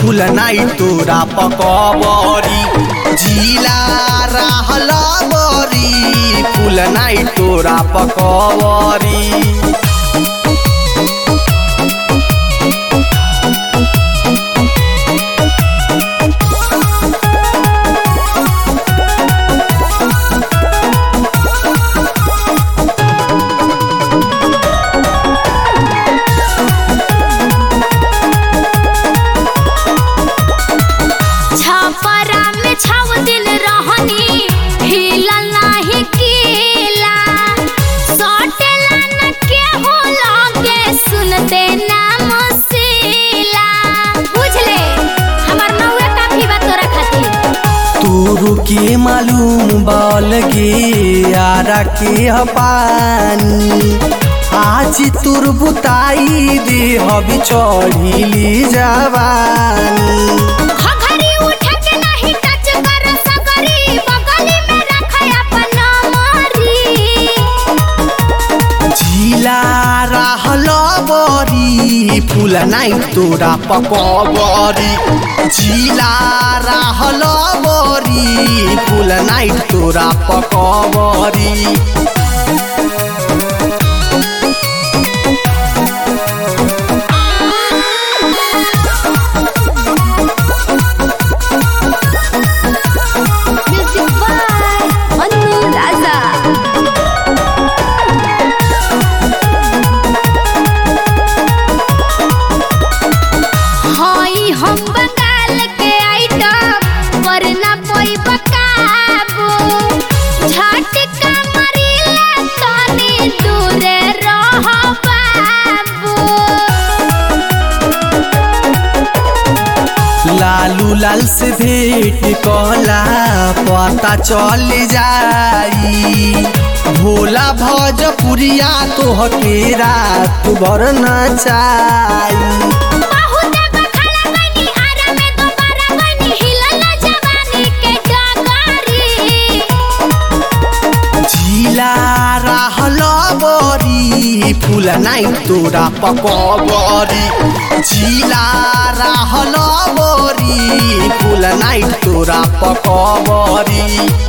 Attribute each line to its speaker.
Speaker 1: फूल नाई तोरा पकबरी जिला रहल बरी फूल नाई तोरा पकबरी
Speaker 2: छपरा में छाव दिल रहनी हिलल नाही केला सटेला न के होला के सुनते नाम सीला बुझले हमर नौवे काफी बा तोरा खातिर
Speaker 1: तोरू के मालूम बल गे आरा के ह पानी आज तोर बुताई दे हबी चढ़िली जवानी
Speaker 2: घघरी उठ के नहीं टच कर सकरी बगली में रख अपन मरी
Speaker 1: जिला रहल बरी फूल नाई तोरा पकबरी जिला रहल बरी फूल नाई तोरा पकबरी
Speaker 2: म्यूजिक बाय अनु राजा हई हम बंगाल के आइटम वरना कोई बकाबू झटका मरीला तनी दूरे रह बाबू
Speaker 1: लालू लाल से भेंट कहला पता चल जाई भोला भोजपुरिया तोहके रात भर नचाई
Speaker 2: बहुत बखाड़ा बनी आरा में दोबारा बनी हिलल जवानी के डगारी
Speaker 1: जिला रहल बरी फूल नाई तोरा पकबरी जिला रहल बरी फूल नाई तोरा पकबरी